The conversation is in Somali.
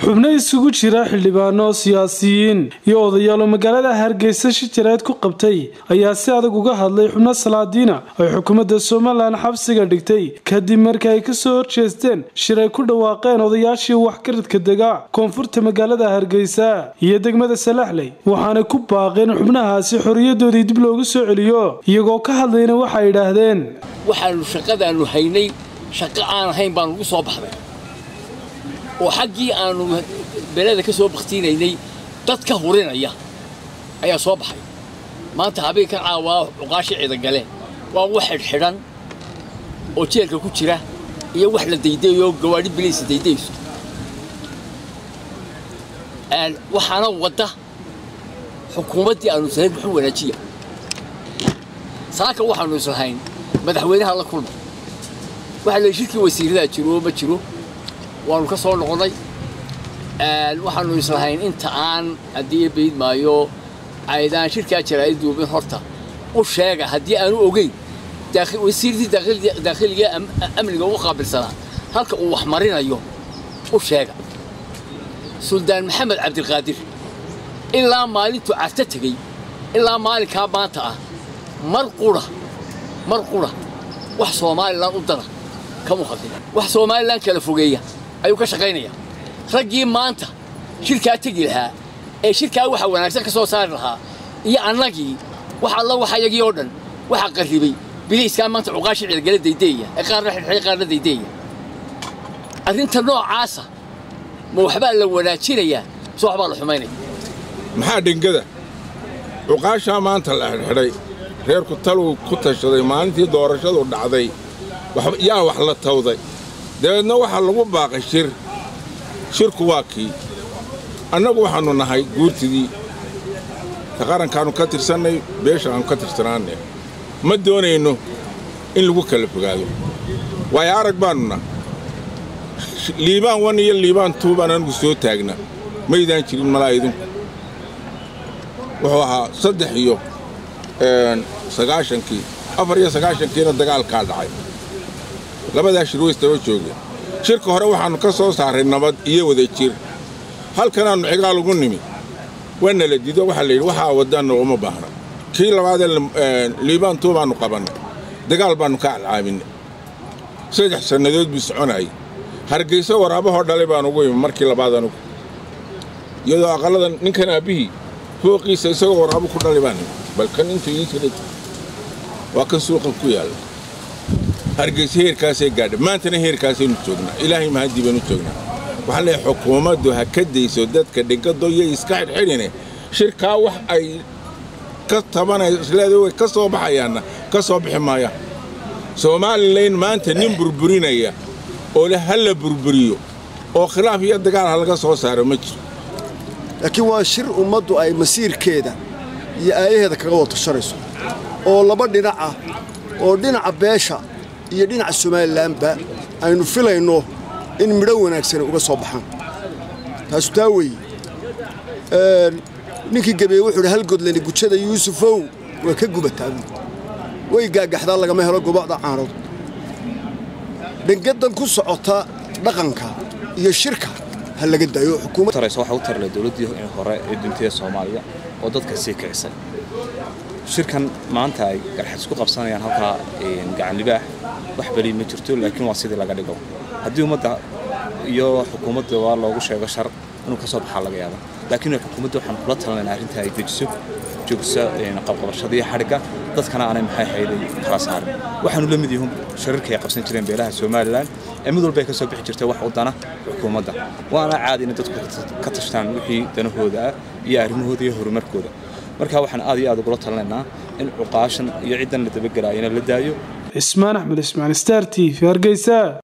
xubno isugu jira xildhibaano siyaasiyiin iyo odayaalo magaalada hargeysa shijaraad ku qabtay ayaa si adag uga hadlay xubno salaadiina ay xukuumadda somalilan xabsiga dhigtay kadib markii ay kasoo horjeesteen shir ay ku dhawaaqeen odayaashii waxgaradka dega koonfurta magaalada hargeysa iyo degmada salaxley waxaanay ku baaqeen xubnahaasi xoriyadoodii dib loogu soo celiyo iyagoo ka hadlayna waxay idhaahdeen waxaanu shaqadaannu haynay shaqo aan ahayn baanu ugu soo baxday oo xaggii aanu beleda ka soo bakhtiinaynay dad ka hurinaya ayaa soo baxay maanta habeenkan caawaa cuqaashi cidagale waa wax xidhxidhan oo jeelka ku jira iyo wax la daydayo gawaadhi biliisa daydayso waxaana wadda xukuumaddii aanu islahayn muxuu wanaajiya saaka waxaanu islahayn madaxweynaha la kulma waxaa la shirkii wasiiradaa jiro oo ma jiro waanu ka soo noqonnay waxaanu islahayn inta aan haddii bayd maayo aydaan shirkaa jaraa'id duubin horta u sheega haddii aanu ogeyn wasiirtii daakhiliga amniga ugu qaabilsanaa halka uu wax marinayo u sheega suldaan maxamed cabdiqaadir ilaa maalintuu carto tegey ilaa maalinkaa maanta ah mar qura mar qura wax somalilan u dara kamu khaldin wax somalilan kala fogeeya ayuu ka shaqaynayaa raggii maanta shirkaa tegi lahaa ee shirkaa waxa wanaagsan ka soo saari lahaa iyo annagii wax alla waxa yagii oo dhan waxa qarribay biliiskaa maanta cuqaashi cilgala daydeeya ee qaarna xidhxidhay qaarna daydeeya arrinta noocaasa ma waxbaa la wanaajinayaa mise waxbaa la xumaynaya maxaa dhengada cuqaashaa maanta la xidhxidhay reerku taluu ku tashaday maalintii doorashadu dhacday yaa wax la tawday dabeedna waxaa lagu baaqay shir shirku waa kii annagu waxaannu nahay guurtidii ka qarankaannu ka tirsannay beesha aannu ka tirsanaanay ma doonayno in lagu kala fogaado waayo arag baannu nah liibaan wan iyo liibaan tuu baan anagu soo taagna maydaan jirin malaa idinku wuxuu ahaa saddex iyo sagaashankii afar iyo sagaashankiina dagaalkaa dhacay labadaa shir waystaba joogeen shirka hore waxaannu ka soo saaray nabad iyo wada jir halkanaannu xigaal ugu nimi waana la dido waxaa layidhi waxaa waddaanna uma baahna kii labaadee liibaantuu baannu qabannay dagaal baannu ka alcaabinnay saddex sannadood buu soconayay hargayso waraabahoo dhalay baan ugu imi markii labaad anugu iyadoo aqallada ninkan aabbihii fooqiisa isagoo waraabu ku dhalay baan imi bal kan intuu ii kala waa kan suuqan ku yaalla hargayso heerkaasay gaadha maantana heerkaasaynu joognaa ilaahay mahadii baynu joognaa waxaan leeyahay xukuumaddu ha ka dayso dadka dhingadoyo iska xidhxidhine shirkaa wax ay ka tabanay isleeda way ka soo baxayaanna ka soo bixi maayaan somalilan maanta nin burburinaya oo le ha la burburiyo oo khilaaf iyo dagaal ha laga soo saaro ma jiro laakiin waa shir ummaddu ay masiirkeeda iyo aayaheeda kaga wada tashanayso oo laba dhinac ah oo dhinaca beesha iyo dhinaca somalilanba aynu filayno in midho wanaagsani uga soo baxaan taasu taa weeye ninkii gabeeye wuxuu idhi hal godlani gujada yuusufow waa ka gubataa way gaagaxdaa lagama helo gobocda caanood dhangadan ku socota dhaqanka iyo shirka ha laga daayo xukuumadtarayso waxa u tarlay dowladdii hore ee duntida soomaaliya oo dadka sii kicisay shirkan maanta ay garxad isku qabsanayaan halkaa gacanlibaax wax beli ma jirto laakiin waa sidii laga dhigo haddii ummadda iyo xukuumadda waa loogu sheego shar inuu ka soo baxaa laga yaaba laakiin xukuumadda waxaan kula talinayna arrinta ay dejiso joogsa qabqabashada iyo xadhigga dadkana aanay maxay hayday kala saarin waxaanu la mid yihiin shirarka ay qabsan jireen beelaha somalilan ee mid walba ay ka soo bixi jirtay wax u dana xukuumadda waana caadi inay dadku ka tashtaan wixii danahooda ah iyo arrimahooda iyo horumarkooda marka waxaan aad iyo aad ugula talinaynaa in cuqaashan iyo ciddan la dabagelaayana la daayo cismaan axmed ismaan star t v hargeysa